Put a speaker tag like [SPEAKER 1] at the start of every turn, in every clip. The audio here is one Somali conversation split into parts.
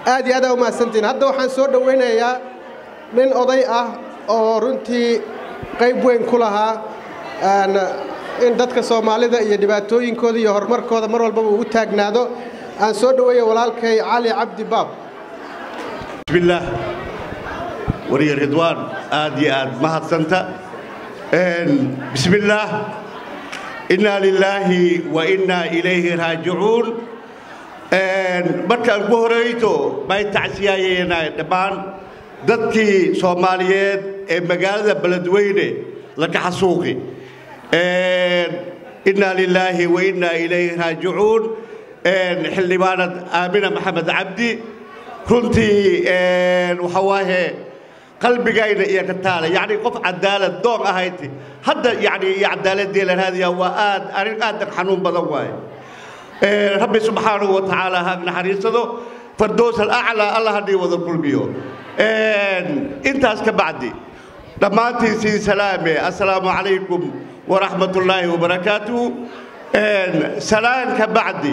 [SPEAKER 1] aad iyo aad aa u mahadsantiin hadda waxaan soo dhowaynayaa nin oday ah oo runtii qayb weyn ku lahaa in dadka soomaalida iyo dhibaatooyinkooda iyo horumarkooda mar walbaba uu u taagnaado aan soo dhoweeya walaalkay cali cabdi baab
[SPEAKER 2] bismillaah wariye ridwaan aad iyo aad mahadsanta bismillaah innaa lilaahi wa innaa ilayhi raajicuun markaan ugu horayto may tacsiyaayeena dhammaan dadkii soomaaliyeed ee magaalada beledweyne la kaxasuuqi innaa lilaahi wa innaa ilayhi raajicuun xildhibaanad aamina maxamed cabdi runtii waxa waaye qalbigayna iyo ka taala yacni qof cadaalad doon ahayti hadda yacni iyo cadaaladii la raadiyaa waa aad arrin aad xanuun badan waaye rabbi subxaanahu wa tacaala ha naxariisado fardoos alaclaa allah haddii wada kulmiyo intaas ka bacdi dhammaantiin siin salaame assalaamu calaykum waraxmat ullaahi wabarakaatuhu salaan ka bacdi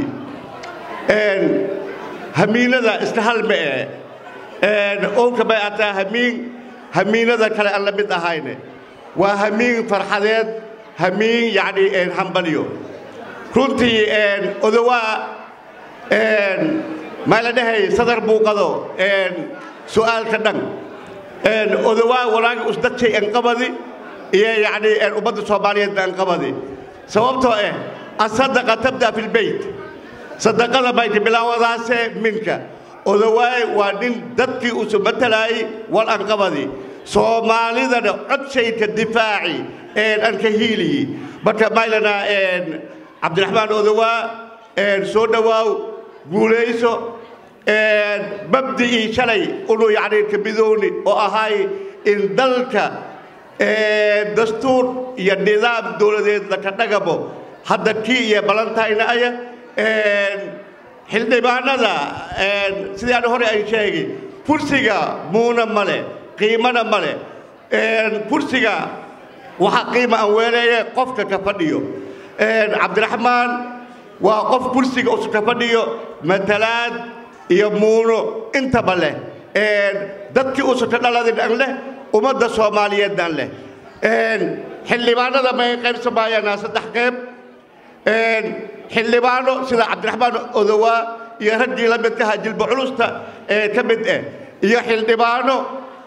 [SPEAKER 2] hamiinada isna hal ma ee oonka bay ataa hamiin hamiinada kale aan la mid ahayne waa hamiin farxadeed hamiin yacni hambalyo runtii odowaa maa la dhahay sadar buuqado su'aalka dhan odowaa walaaga usdadjay anqabadi iyo yacni ummadda soomaaliyeedna anqabadi sababtoo ah asadaqa tabda fi lbeyt sadaqada mayka bilaawadaase minka odawaay waa nin dadkii usu matalaayey wal anqabadi soomaalidana codshayka difaaci anka hiiliyi marka maylana cabdiraxmaan odawaa soo dhowaaw guulayso mabdi'ii shalay unu yacni ka midowni oo ahay in dalka dastuur iyo nidaam dowladeed laka dhagamo hadda kii iyo balantayna aya xildhibaanada sidii aan hore ay sheegay kursiga muuna male qiimana male kursiga waxaa qiima aan weeleeye qofka ka fadhiyo cabdiraxmaan waa qof kursiga usu ka fadhiyo matalaad iyo muuno intaba leh dadkii usu ka dhaladin an leh ummadda soomaaliyeed an leh xildhibaanada may qaybsamaayaan saddex qeyb xildhibaano sida cabdiraxmaan odowaa iyo raggii la midka ahaa jilba culusta ee ka mid ah iyo xildhibaano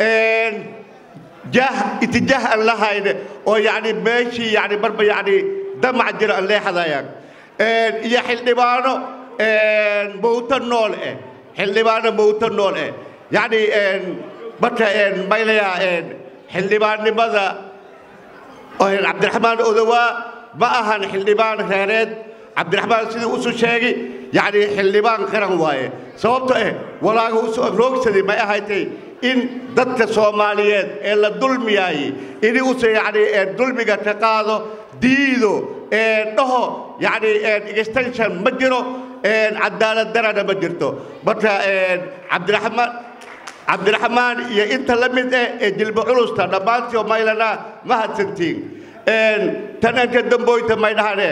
[SPEAKER 2] jaah itijaah aan lahayne oo yacni meeshii yacni marba yacni damac jira aan leexadayaan iyo xildhibaano mawto nool eh xildhibaano mawto nool eh yacni marka maylayaa xildhibaannimada cabdiraxmaan odowaa ma ahan xildhibaan reereed cabdiraxmaan sidii usu sheegi yacni xildhibaan qaran waaye sababto eh walaaga usu roogsaday may ahaydtay in dadka soomaaliyeed ee la dulmiyaayey ini usa yacni dulmiga ka qaado diido dhaho yacni extension ma jiro cadaalad darana ma jirto marka cabdiraxmaan cabdiraxmaan iyo inta la mid eh ee jilba culusta dhammaantii oo maylana ma hadsantiin tananka damboyta may dhahane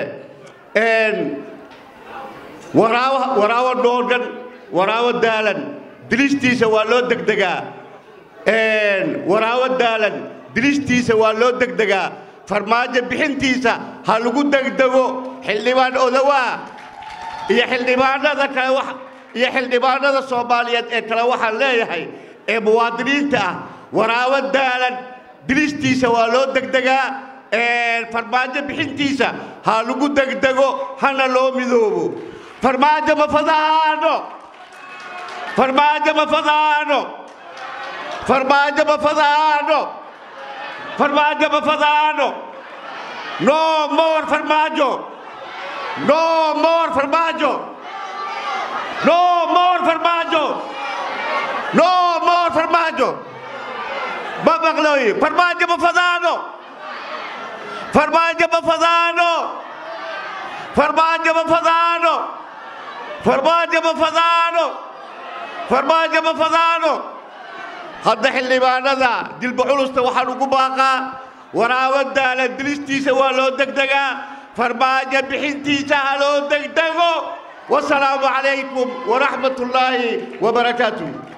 [SPEAKER 2] waraawo waraawo dhoorgan waraawo daalan dilistiisa waa loo degdegaa waraawo daalan dilistiisa waa loo degdegaa farmaajo bixintiisa ha lagu degdego xildhibaan odawaa iyo xildhibaanada kale wax iyo xildhibaanada soomaaliyeed ee kale waxaan leeyahay ee muwaadiniinta ah waraawo daalan dilistiisa waa loo degdegaa farmaajo bixintiisa ha lagu degdego hana loo midoobo farmaajo ma fadaano farmaajo ma fadaano farmaajo ma fadaano farmaajo ma fadaano no more farmaajo no more farmaajo no more farmaajo no more farmaajo ma maqlooyi farmaajo ma fadaano farmaajo ma fadaano farmaajo ma fadaano farmaajo ma fadaano farmaajo ma fadaano hadda xildhibaanada dilba culusta waxaan ugu baaqaa waraawo daalan dilistiisa waa loo degdegaa farmaajo bixintiisa ha loo degdego wasalaamu calaykum waraxmat ullaahi wabarakaatuh